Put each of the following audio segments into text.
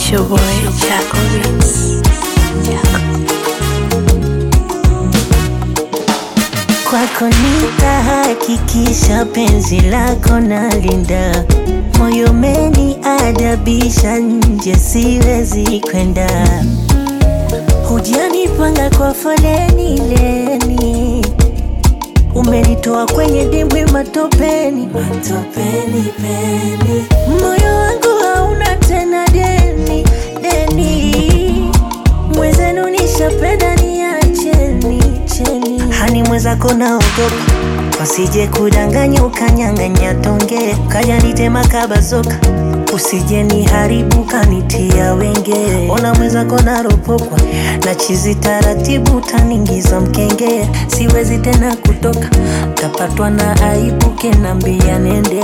It's your boy Jaco Beats. Kwako nitahakikisha penzi lako nalinda, moyo umeniadabisha, nje siwezi kwenda. Hujanipanga kwa foleni leni, umenitoa kwenye dimbwi matopeni, matopeni peni. Moyo wangu hauna tena deni deni, mwezenu nishapenda, niacheni cheni. Hani mwenzako naogopa wasije kudanganya ukanyang'anya tonge kaja nitema kabazoka usije niharibu kanitia wenge ona mwenzako naropokwa na chizi taratibu taningiza mkenge siwezi tena kutoka tapatwa na aibu kenambia nende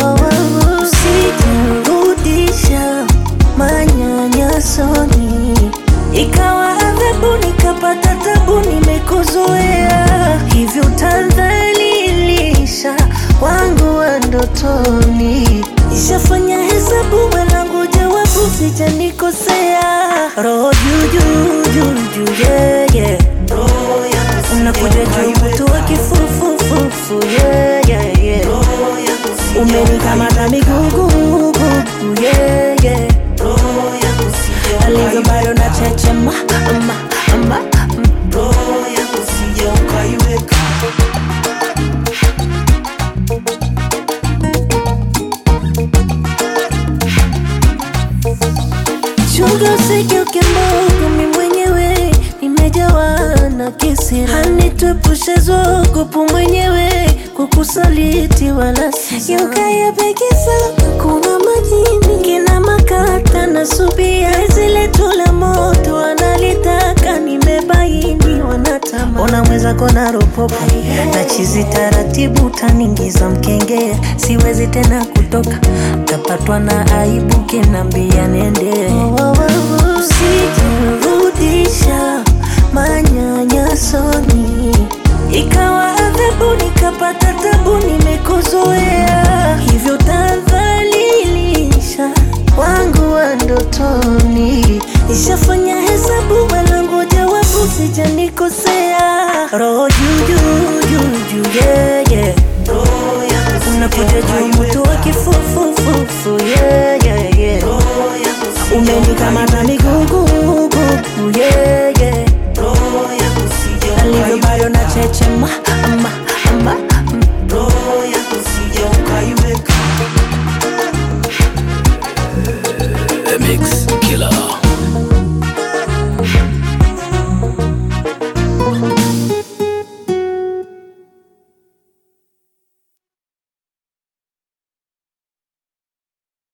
usijirudisha manyanyasoni ikawa adhabu nikapata tabu nimekuzoea hivyo tadhalilisha wangu wa ndotoni ishafanya hesabu mwanangu jawabu sijanikosea roho jujujuju yeye unakuja juu mtu wa kifufufufu yeye umenikamata migugugugu yeye alivyo bado na chechema ama, ama, chunga usigeuke mbogo, mi mwenyewe nimejawa na kisira, hanituepushe zogopu mwenyewe kukusaliti wala sisa yukayapekisa kuna majini kina makata na subia zile tula moto wanalitaka nimebaini wanatama ona mwenzako na ropopo na chizi taratibu taningiza mkenge siwezi tena kutoka tapatwa na aibu kinambia nende usijirudisha manyanyasoni ikawa adhabu nikapata tabu nimekuzoea hivyo tadhalilisha wangu wa ndotoni ishafanya hesabu mwanangu jawabu sijanikosea roho jujujuju yeye unakuja juu mtu wa kifufufufu yeye umenikamata migugugugu yeye alivyo bado na chechema ama